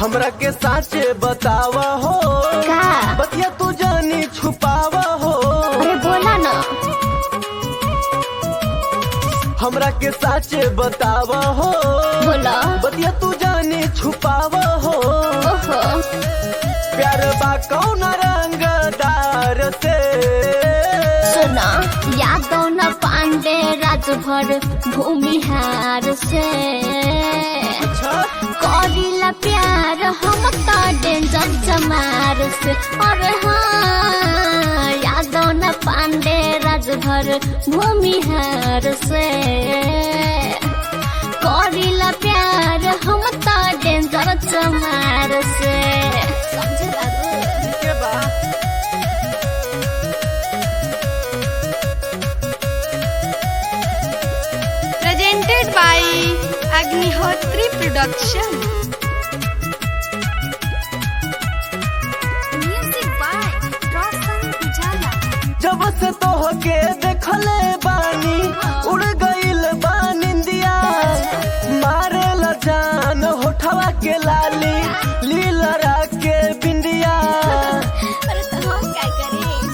हमरा के साचे बतावा हो का बतिया तू जानी छुपावा हो अरे बोला ना हमरा के साचे बतावा हो बोला बतिया तू जानी छुपावा हो ओहो प्यार बा कौन रंगदार से सुना यादव न पांडे राजभर भूमिहार से अच्छा करिला प्यार हम तो डेंजर जमार से और हाँ यादव न पांडे राजभर भूमिहार से करिला प्यार हम तो डेंजर जमार से समझे बाबू के बा presented by Agnihotri Production. Music by Roshan Pujala. जब से तोह के देखले बानी उड़ गईल बानिंदिया मारे ला जान होठवा के लाली लीलरा के बिंदिया अरे तो हम क्या करें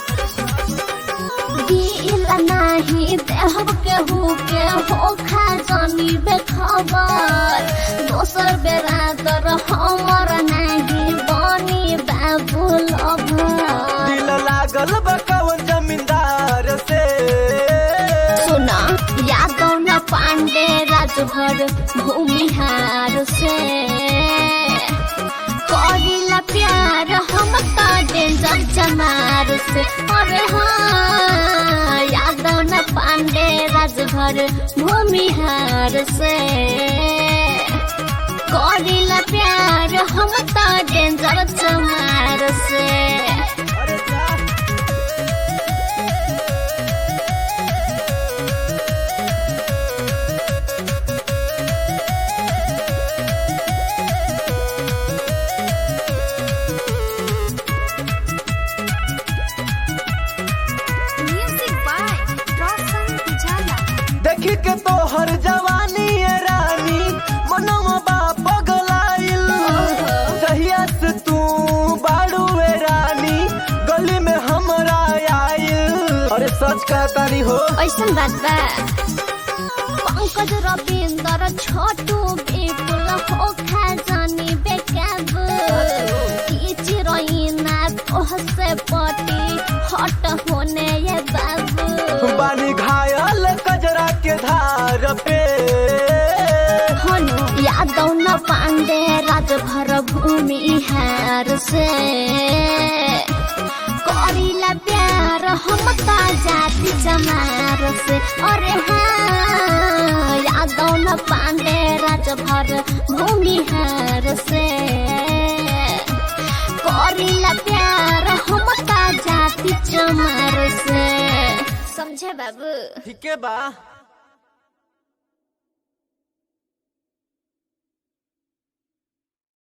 दिल नाही देहब केहू के हो खा जानी बेखबर दोसर बेरा तर हमर नाही बनी बाबू लभर दिल लागल बा कवन जमींदार से सुना यादव न पांडे राजभर भूमिहार से करिला प्यार हम तो डेंजर जमार से अरे हाँ यादव न पांडे राजभर भूमिहार से करिला प्यार हम तो डेंजर जमार से अरे जा Music by Roshan Pujala. देखी के तोहर जवानी ये रानी मनवा बा पगलाइल जहिया से तू बाड़ू ए रानी गली में हमरा आइल अरे सच कहतानी हो ऐसन बात बा पंकज रविंदर छोटू विपुल हो खा जानी बेकाब की चिरैना तोह से पटी हट होने ये बाबू बानी घायल कजरा के धार पे हनु यादव न पांडे राजभर भूमि हार से करिला प्यार हम ता जाति जमार से अरे हाँ यादव न पांडे राजभर भूमि हार से करिला प्यार हम ता जाति जमार से समझे बाबू ठीक बा